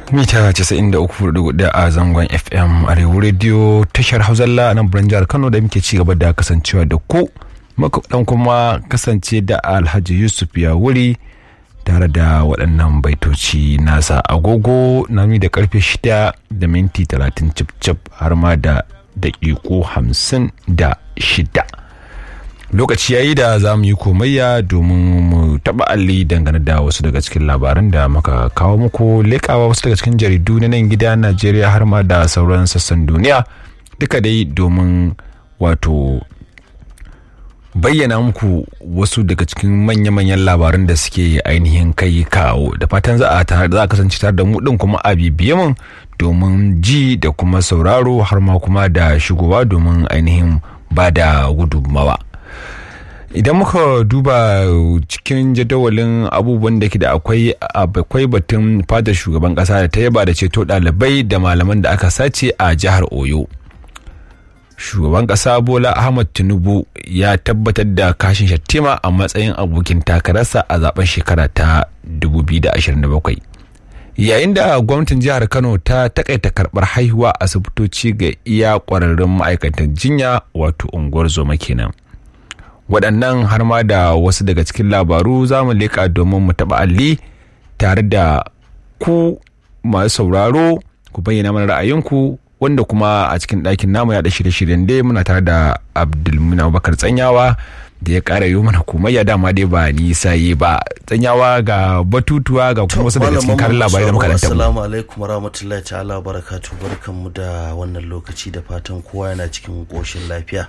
mita 93.4 a zangon fm arewa radio tashar hauzalla a nan birnin jihar kano da muke ci gaba da kasancewa da ku dan kuma kasance da alhaji yusuf ya wuri tare da waɗannan baitoci nasa agogo nami da karfe shida da minti talatin cip har ma da daƙiƙo hamsin da shida lokaci yayi da za mu yi komayya domin mu taɓa alli dangane da wasu daga cikin labaran da muka kawo muku leƙawa wasu daga cikin jaridu na nan gida najeriya har ma da sauran sassan duniya duka dai domin wato bayyana muku wasu daga cikin manya-manyan labaran da suke ainihin kai kawo da fatan za a za a kasance tare da mu din kuma a bibiye mun domin ji da kuma sauraro har ma kuma da shigowa domin ainihin ba da gudunmawa idan muka duba cikin jadawalin abubuwan da ke da akwai akwai batun fadar shugaban kasa da ta yaba da ceto ɗalibai da malaman da aka sace a jihar oyo shugaban kasa bola ahmad tinubu ya tabbatar da kashin shattima a matsayin abokin takararsa a zaben shekara ta 2027 yayin da gwamnatin jihar kano ta takaita karbar haihuwa asibitoci ga iya kwararrun ma'aikatan jinya wato unguwar zoma kenan waɗannan har ma da wasu daga cikin labaru za mu leƙa domin mu taɓa alli tare da ku masu sauraro ku bayyana mana ra'ayinku wanda kuma a cikin ɗakin namu ya da shirye-shiryen dai muna tare da abdulmuna abubakar tsanyawa da ya ƙara yi mana kuma ya dama dai ba nisa yi ba tsanyawa ga batutuwa ga kuma wasu daga cikin karin labarai da muka danta assalamu alaikum warahmatullahi ta'ala barakatu barkanmu da wannan lokaci da fatan kowa yana cikin ƙoshin lafiya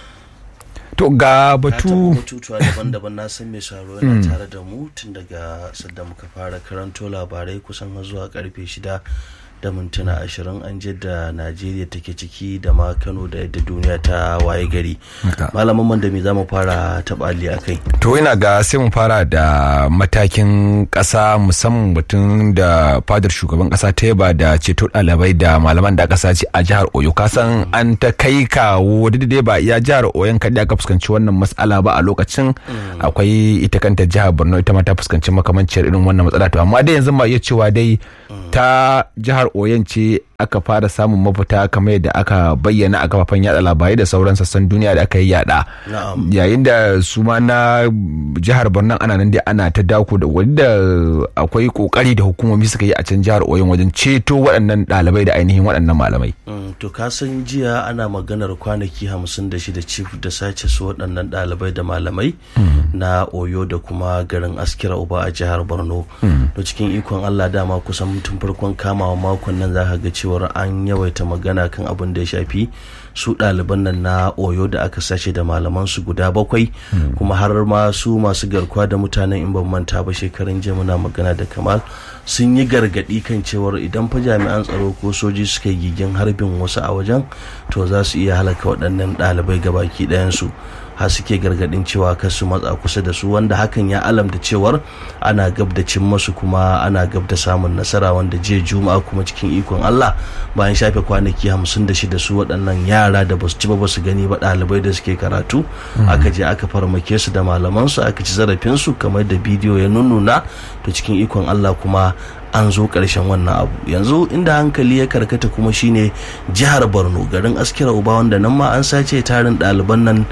to ga batu batutuwa daban-daban na san mai saro yana tare da mu tun daga sadda muka fara karanto labarai kusan har zuwa karfe shida da mintuna ashirin an da najeriya take ciki da ma kano da yadda duniya ta waye gari malaman man da me za mu fara taɓali a kai to ina ga sai mu fara da matakin ƙasa musamman batun da fadar shugaban ƙasa ta yaba da ceto ɗalibai da malaman da ƙasa ce a jihar oyo kasan an ta kai kawo dai ba iya jihar oyon kaɗai aka fuskanci wannan matsala ba a lokacin akwai ita kanta jihar borno ita ma ta fuskanci makamancin irin wannan matsala to amma dai yanzu ma iya cewa dai ta jihar oyon ce aka fara samun mafita kamar yadda aka bayyana a kafafen yada labarai da sauran sassan duniya da aka yi yada yayin da su ma na jihar borno ana nan dai ana ta dako da wadda akwai kokari da hukumomi suka yi a can jihar oyon wajen ceto waɗannan ɗalibai da ainihin waɗannan malamai to ka san jiya ana maganar kwanaki hamsin da shida cif da sace su waɗannan ɗalibai da malamai na oyo da kuma garin askira uba a jihar borno to cikin ikon allah dama kusan tun farkon kamawa makon nan za ka ga cewar an yawaita magana kan abin da ya shafi su ɗaliban nan na oyo da aka sace da malaman su guda bakwai kuma har ma su masu garkuwa da mutanen in ban manta ba shekarun jiya muna magana da kamal sun yi gargaɗi kan cewar idan fa jami'an tsaro ko soji suka yi gigin harbin wasu a wajen to za su iya halaka waɗannan ɗalibai gabaki ɗayansu har suke gargadin cewa kar su matsa kusa da su wanda hakan ya alamta cewar ana gab da cin masu kuma ana gab da samun nasara wanda jiya juma'a kuma cikin ikon Allah bayan shafe kwanaki hamsin da shida su waɗannan yara da basu ci ba basu gani ba ɗalibai da suke karatu aka je aka farmake su da malaman su aka ci zarafin su kamar da bidiyo ya nununa to cikin ikon Allah kuma an zo ƙarshen wannan abu yanzu inda hankali ya karkata kuma shine jihar borno garin askira uba wanda nan ma an sace tarin ɗaliban nan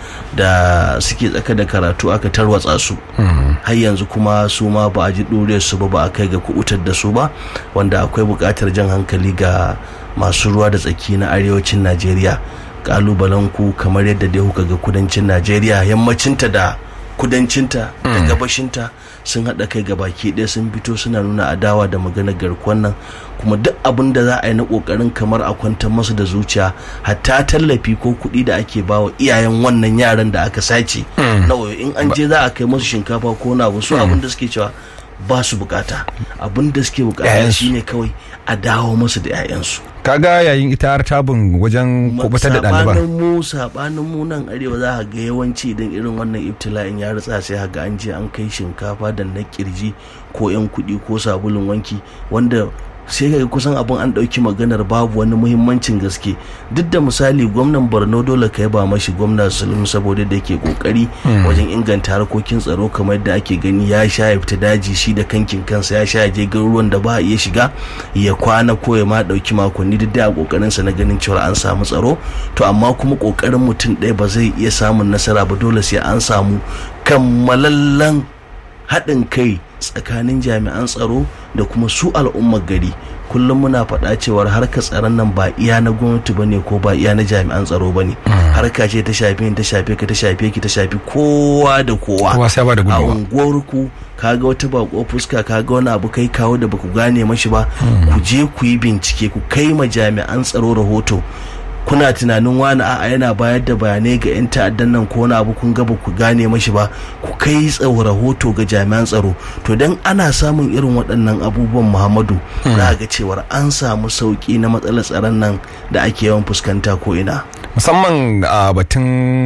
da suke tsaka da karatu aka tarwatsa su har yanzu kuma su ma ba a ji ɗure su ba ba a kai ga kubutar da su ba wanda akwai buƙatar jan hankali ga masu ruwa da tsaki na arewacin najeriya ƙalubalen ku kamar yadda dai kuka ga kudancin najeriya yammacinta da kudancinta da gabashinta sun haɗa kai ga baki ɗaya sun fito suna nuna adawa da maganar garkuwan nan kuma duk abin da za a yi na ƙoƙarin kamar a kwantar masu da zuciya hatta tallafi ko kuɗi da ake bawa iyayen wannan yaran da aka sace na in an je za a kai masu shinkafa ko na wasu abin da suke cewa ba su bukata abin da suke bukata shine kawai a dawo masu da 'ya'yansu kaga yayin ita har tabin wajen kubutar da ɗaliban sabanin mu sabanin mu nan arewa za ka ga yawanci idan irin wannan ibtila'in ya ritsa sai ga an je an kai shinkafa da na kirji ko yan kuɗi ko sabulun wanki wanda sai ga kusan abin an ɗauki maganar babu wani muhimmancin gaske duk da misali gwamnan borno dole ka yaba mashi gwamna sulum saboda da ke kokari wajen inganta harkokin tsaro kamar yadda ake gani ya sha ya fita daji shi da kankin kansa ya sha ya je garuruwan da ba a iya shiga ya kwana ko ya ma ɗauki makonni duk da kokarin sa na ganin cewa an samu tsaro to amma kuma kokarin mutum ɗaya ba zai iya samun nasara ba dole sai an samu kammalallen haɗin kai tsakanin jami'an tsaro da kuma su al'ummar gari kullum muna faɗa cewar harkar tsaron nan ba iya na gwamnati bane ko ba iya na jami'an tsaro bane harka ce ta shafe ta shafe ka ta shafe ki ta shafi kowa da kowa kowa sai ba da a gudunmawa unguwar ku kaga wata bako fuska kaga wani abu kai kawo da baku gane mashi ba ku je ku yi bincike ku kai ma jami'an tsaro rahoto kuna tunanin wani a'a yana bayar da bayanai ga 'yan ta'addan nan ko wani abu kun gaba ku gane mashi ba ku kai tsawo rahoto ga jami'an tsaro to dan ana samun irin waɗannan abubuwan muhammadu za ga cewar an samu sauki na matsalar tsaron nan da ake yawan fuskanta ko ina musamman a batun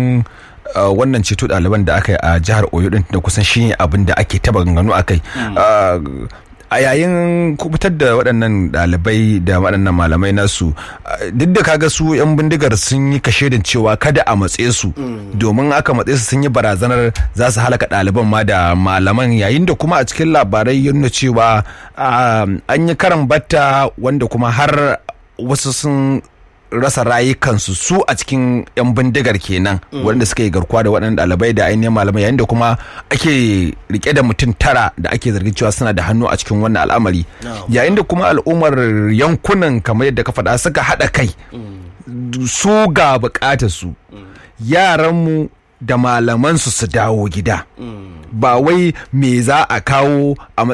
uh, wannan ceto ɗaliban da aka yi a jihar oyo din da kusan shi ne abin da ake taba ganganu a kai Uh, a yayin kubutar da waɗannan ɗalibai da waɗannan malamai nasu uh, duk da kaga su 'yan bindigar sun yi kashedin cewa kada a matse su domin aka matse su sun yi barazanar za su halaka ɗaliban ma da malaman yayin da kuma a cikin labarai ya nuna cewa uh, an yi karan batta wanda kuma har wasu sun rasa rayukansu su a cikin 'yan bindigar kenan wanda suka yi garkuwa da waɗannan ɗalibai da ainihin malamai yayin da kuma ake rike da mutum tara da ake zargin cewa suna da hannu a cikin wannan al'amari yayin da kuma al'ummar yankunan kamar yadda ka faɗa suka haɗa kai su ga buƙatar su yaranmu da malamansu su dawo gida ba wai me za a kawo a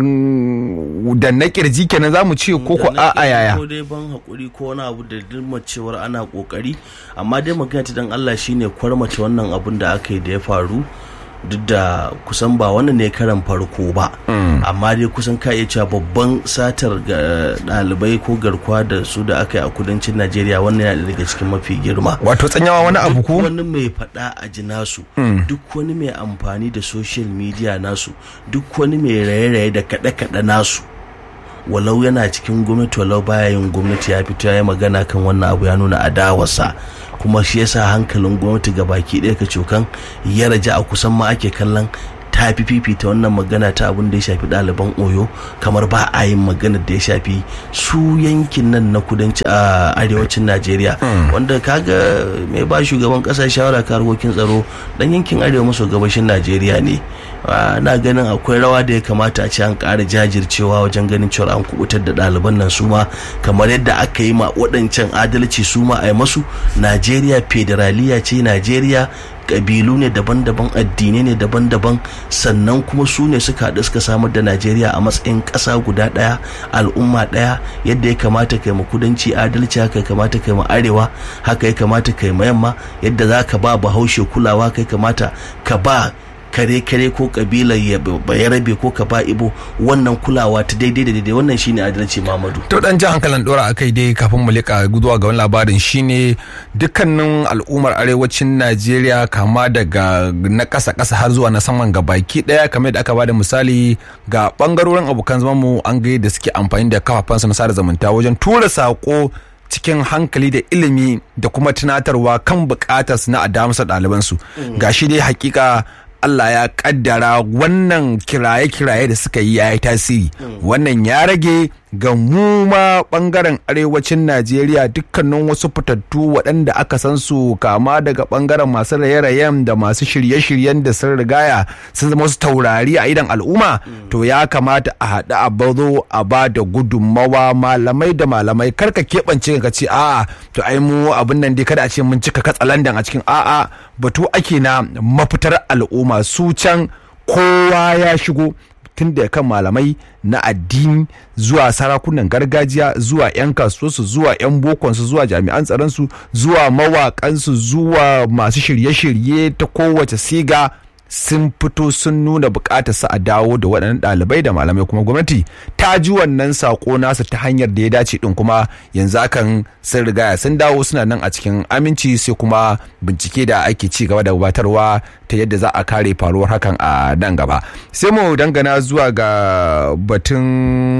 matsayin da na kirji kenan za mu ce ko ko a a yaya ko dai ban hakuri ko wani abu da dilma cewar ana kokari amma dai magana ta dan Allah shine kwarmace wannan abun da aka yi da ya faru duk da kusan ba wannan ne karan farko ba amma dai kusan ka iya cewa babban satar ga ɗalibai ko garkuwa da su da aka yi a kudancin najeriya wannan yana daga cikin mafi girma wato tsanyawa wani abu duk ko wani mai faɗa a ji nasu duk wani mai amfani da social media nasu duk wani mai raye-raye da kaɗe-kaɗe nasu walau yana cikin gwamnati walau baya yin gwamnati ya fito ya yi magana kan wannan abu ya nuna adawarsa kuma shi yasa hankalin gwamnati ga baki ɗaya ka cokan ya raja a kusan ma ake kallon ta fi fifita wannan magana ta abin da ya shafi ɗaliban oyo kamar ba a yin maganar da ya shafi su yankin nan na kudanci a arewacin najeriya wanda kaga mai ba shugaban ƙasa shawara ka harkokin tsaro dan yankin arewa maso gabashin najeriya ne Ah, na ganin akwai rawa da ya kamata a ce an ƙara jajircewa wajen ganin cewa an kubutar da ɗaliban nan su ma kamar yadda aka yi ma waɗancan adalci su ma a yi masu najeriya federaliya ce najeriya ƙabilu ne daban-daban addinai ne daban-daban sannan kuma su ne suka haɗu suka samar da najeriya a matsayin ƙasa guda ɗaya al'umma ɗaya yadda ya kamata kai ma kudanci adalci haka ya kamata kai ma arewa haka ya kamata kai ma yamma yadda za ka ba bahaushe kulawa kai kamata ka ba kare kare ko kabilar ya rabe ko ka ba ibo wannan kulawa ta daidai da daidai wannan shine adalci Muhammadu to dan jan hankalin dora akai dai kafin mu leka guduwa ga wani labarin shine dukkanin al'ummar arewacin Najeriya kama daga na kasa kasa har zuwa na saman ga baki daya kamar da aka bada misali ga bangarorin abokan zaman mu an ga da suke amfani da kafafansu na sada zumunta wajen tura sako cikin hankali da ilimi da kuma tunatarwa kan bukatarsu na adamsa ɗalibansu gashi dai hakika Allah ya kaddara wannan kiraye-kiraye da suka yi ya yi tasiri wannan ya rage ga mu ma bangaren arewacin Najeriya dukkanin wasu fitattu waɗanda aka san su kama daga bangaren masu raye-rayen da masu shirye-shiryen da sun rigaya sun zama wasu taurari a idan al'umma to ya kamata a haɗu a bazo a ba da gudunmawa malamai da malamai karka keɓance ka ce a'a to ai mu abin nan dai kada a ce mun cika katsalandan a cikin a'a batu ake na mafitar al'umma su can kowa ya shigo tun da kan malamai na addini zuwa sarakunan gargajiya zuwa 'yan kasuwarsu zuwa 'yan bokonsu zuwa jami'an tsaronsu zuwa mawaƙansu zuwa masu shirye-shirye ta kowace siga sun fito sun nuna bukatar su a dawo da waɗannan ɗalibai da malamai kuma gwamnati ta ji wannan sako nasu ta hanyar da ya dace din kuma yanzu hakan sun rigaya sun dawo suna nan a cikin aminci sai kuma bincike da ake ci gaba da gabatarwa ta yadda za a kare faruwar hakan a nan gaba sai mu dangana zuwa ga batun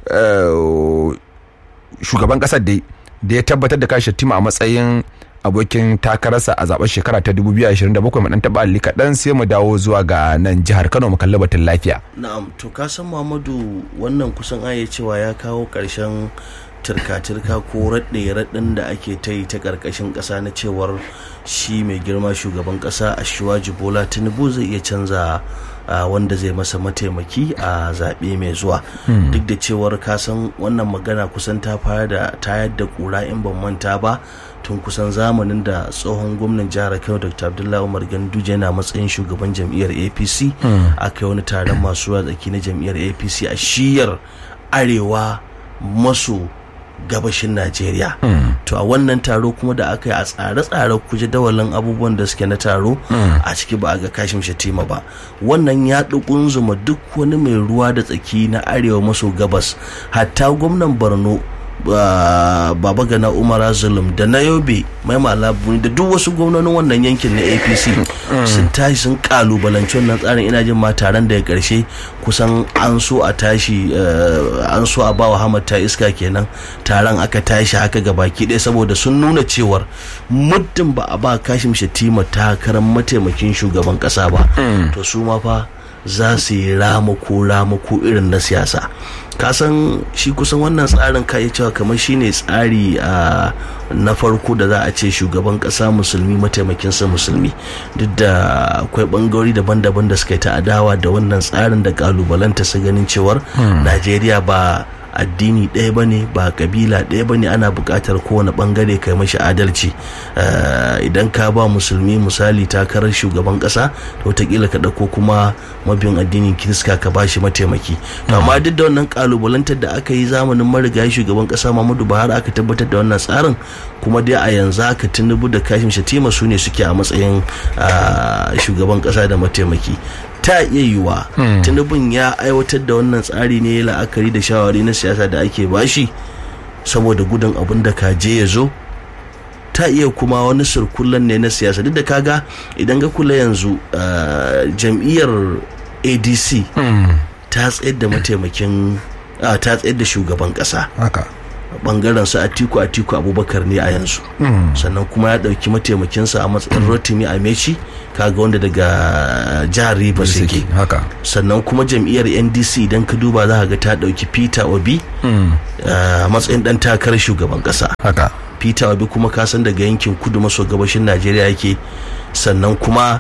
shugaban kasar da ya tabbatar da kashi tima a matsayin abokin takararsa a zaben shekara ta 2027 mu dan taba alli kaɗan sai mu dawo zuwa ga nan jihar Kano mu kalli batun lafiya. Na'am to ka san Muhammadu wannan kusan aya cewa ya kawo ƙarshen turka-turka ko raɗe-raɗin da ake ta yi ta ƙarƙashin ƙasa na cewar shi mai girma shugaban ƙasa a shiwaji bola tinubu zai iya canza wanda zai masa mataimaki a zaɓe mai zuwa duk da cewar kasan wannan magana kusan ta fara da tayar da ƙura in ban manta ba tun kusan zamanin da tsohon gwamnan jihar kano dr abdullahi umar ganduje yana matsayin shugaban jam'iyyar apc aka yi wani taron masu ruwa tsaki na jam'iyyar apc a shiyar arewa maso gabashin Najeriya. To a wannan taro kuma da aka yi a tsare-tsare kuje dawalin abubuwan da suke na taro a ciki ba a ga kashin shatima ba. Wannan ya zuma duk wani mai ruwa da tsaki na arewa maso gabas hatta gwamnan Borno baba gana umar zulum da na yobe mai malabuni da duk wasu gwamnonin wannan yankin na apc sun tashi sun kalubalanci wannan tsarin ina jin ma taron da ya karshe kusan an so a tashi an so a bawa hamad ta iska kenan taron aka tashi haka ga baki ɗaya saboda sun nuna cewar muddin ba a ba kashim shatima takarar mataimakin shugaban ƙasa ba to su ma fa za su yi ramako ramako irin na siyasa kasan shi kusan wannan tsarin ka cewa kamar shine tsari a na farko da za a ce shugaban kasa musulmi mataimakinsa musulmi duk da akwai bangarori daban-daban da suka yi ta adawa da wannan tsarin da kalubalanta su ganin cewar najeriya ba addini ɗaya ba ne ba kabila ɗaya ba ne ana buƙatar kowane ɓangare kai mashi adalci idan ka ba musulmi misali takarar shugaban ƙasa to wataƙila ka ɗauko kuma mabiyan addinin kirista ka ba shi mataimaki to amma duk da wannan ƙalubalantar da aka yi zamanin marigayi shugaban ƙasa muhammadu buhari aka tabbatar da wannan tsarin kuma dai a yanzu aka tinubu da kashim shatima su ne suke a matsayin shugaban ƙasa da mataimaki ta iya yiwa tinubun ya aiwatar da wannan tsari ne la'akari da shawari na siyasa da ake bashi saboda gudun abin da kaje ya zo ta iya kuma wani surkullen ne na siyasa duk da kaga idan ga kula yanzu jam'iyyar adc ta tsayar da mataimakin ta tsayar da shugaban kasa bangaren su atiku atiku abubakar ne a yanzu sannan kuma ya dauki mataimakinsa a matsayin rotimi a meci kaga wanda daga jihar rivers yake sannan kuma jam'iyyar ndc idan ka duba za ga ta dauki peter obi a matsayin dan takarar shugaban kasa peter obi kuma kasan daga yankin kudu maso gabashin najeriya yake sannan kuma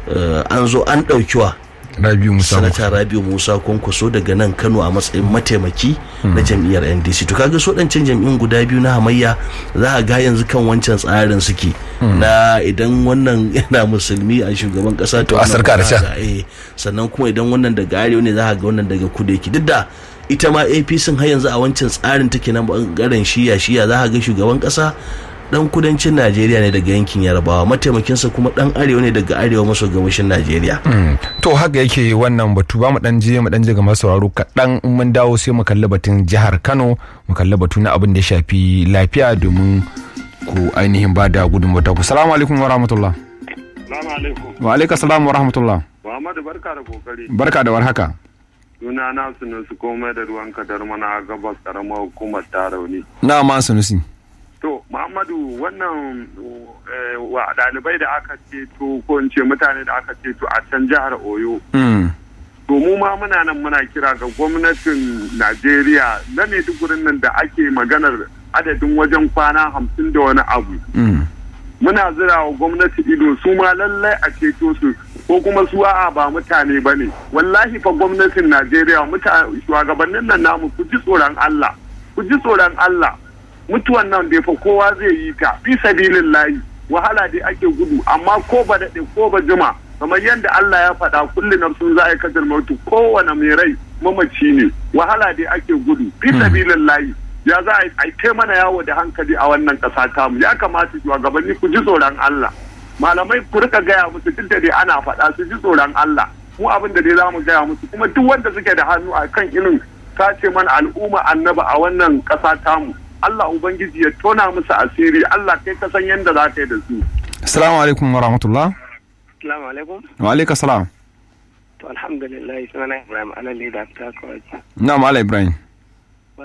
an zo an daukiwa Rabiu Musa Sanata Rabiu Musa Kwankwaso daga nan Kano a matsayin mataimaki na jam'iyyar NDC to kaga so dan jam'iyyun guda biyu na hamayya za a ga yanzu kan wancan tsarin suke na idan wannan yana musulmi a shugaban kasa to a sarka da sannan kuma idan wannan daga arewa ne za a ga wannan daga kudu yake duk da ita ma APC har yanzu a wancan tsarin take na bangaren shiya shiya za a ga shugaban kasa dan kudancin najeriya ne daga yankin yarbawa mataimakinsa kuma dan arewa ne daga arewa maso gabashin najeriya to haka yake wannan batu ba mu dan je mu dan je ga masu sauraro kaɗan in mun dawo sai mu kalli batun jihar kano mu kalli batu na abin da ya shafi lafiya domin ku ainihin ba da gudunmawar ku salamu alaikum wa rahmatullah salamu alaikum wa alaikum salam wa rahmatullah muhammadu barka da kokari barka da warhaka suna na sunusu komai da ruwan kadar mana gabas karamar hukumar tarauni na ma sunusi To, Muhammadu wannan wa ɗalibai da aka ceto ko in ce mutane da aka ceto a can jihar Oyo. To mu ma muna nan muna kira ga gwamnatin Najeriya na Maidugurin nan da ake maganar adadin wajen kwana hamsin da wani abu. Muna zira wa gwamnati ido su ma lallai a ceto su ko kuma su a'a ba mutane ba ne. Wallahi fa gwamnatin Najeriya shugabannin nan namu ku ji tsoron Allah. Ku ji tsoron Allah. mutuwan nan da fa kowa zai yi ta fi sabilin layi wahala dai ake gudu amma ko ba daɗe ko ba jima kamar yadda Allah ya faɗa kulli nafsun za a yi kasar mutu kowane mai rai mamaci ne wahala dai ake gudu fi sabilin layi ya za a yi mana yawo da hankali a wannan ƙasa tamu ya kamata shugabanni ku ji tsoron Allah malamai ku rika gaya musu duk da dai ana faɗa su ji tsoron Allah mu abin da dai za mu gaya musu kuma duk wanda suke da hannu a kan irin sace mana al'umma annaba a wannan ƙasa tamu Allah Ubangiji ya tona musu asiri Allah kai ka san yadda za ka yi da su. Assalamu alaikum wa rahmatullah. Assalamu alaikum. Wa alaikum salam. To alhamdulillah sunana Ibrahim Alali da ta kawai. Na Mala Ibrahim.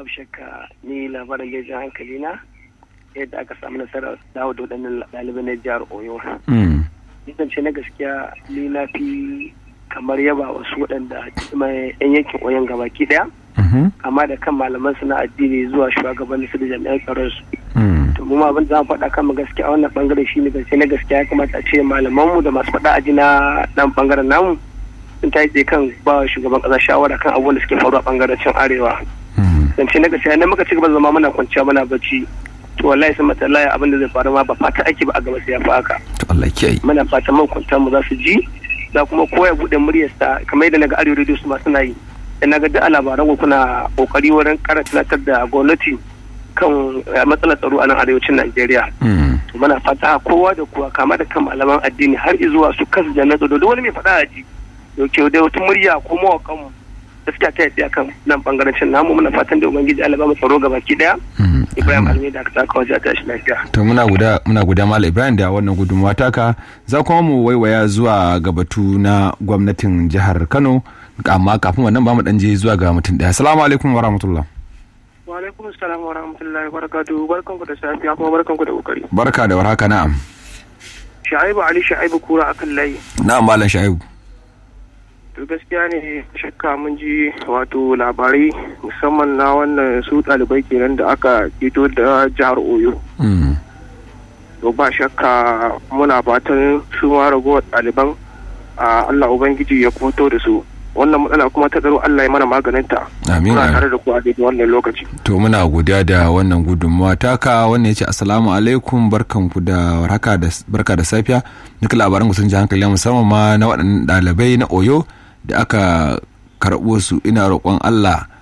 babu shakka ni labarin gejin hankali na yadda aka samu nasarar dawo da waɗannan ɗalibai na jihar oyo ce na gaskiya ni na fi kamar yaba wasu waɗanda yan yankin oyon gabaki ɗaya amma da kan malaman su na addini zuwa shugabannin su da jami'an tsaron su to mu abin da faɗa kan mu gaskiya a wannan bangare shine gaskiya na gaskiya ya kamata a ce malaman mu da masu faɗa aji na dan bangaren namu sun ta yi kan ba shugaban ƙasa shawara kan abubuwan da suke faruwa a bangaren can arewa zance na gaskiya na muka ci gaba zama muna kwanciya muna bacci to wallahi sun mata laya abin da zai faru ma ba fata ake ba a gaba sai ya fi haka to Allah kiyaye muna fatan makwanta mu za su ji za kuma koya buɗe muryarsa kamar yadda naga arewa radio su ma suna yi da naga duk a labaran ku kuna kokari wurin kara tunatar da gwamnati kan matsalar tsaro a nan arewacin Najeriya. Muna fata kowa da kowa kama da kan malaman addini har zuwa su kasu da na tsaro da wani mai faɗa a ji. Yauke da wata murya ko mawakan mu gaskiya ta yadda kan nan bangaren namu muna fatan da ubangiji Allah ba mu tsaro gabaki daya. Ibrahim Almi da aka saka waje ta shi lafiya. To muna guda muna guda Malam Ibrahim da wannan gudunmawa taka za kuma mu waiwaya zuwa ga batu na gwamnatin jihar Kano amma kafin wannan ba mu dan je zuwa ga mutum daya. Assalamu alaikum wa rahmatullah. Wa alaikum assalam wa rahmatullahi wa barakatuhu barkanku da safiya kuma barkanku da kokari. Barka da warhaka na'am. Sha'ibu Ali Sha'ibu Kura akan layi. Na'am Malam Sha'ibu. to gaskiya ne shakka mun ji wato labarai musamman na wannan su ɗalibai kenan da aka fito da jihar oyo to ba shakka muna fatan su ma ragowar ɗaliban a allah ubangiji ya fito da su wannan matsala kuma ta tsaro allah ya mana maganinta amin muna tare da ku a daidai wannan lokaci to muna godiya da wannan gudunmawa taka wannan ya ce assalamu alaikum barkanku da warhaka da barka da safiya duka labaran ku sun ji hankali musamman ma na waɗannan ɗalibai na oyo da aka karɓo su ina roƙon Allah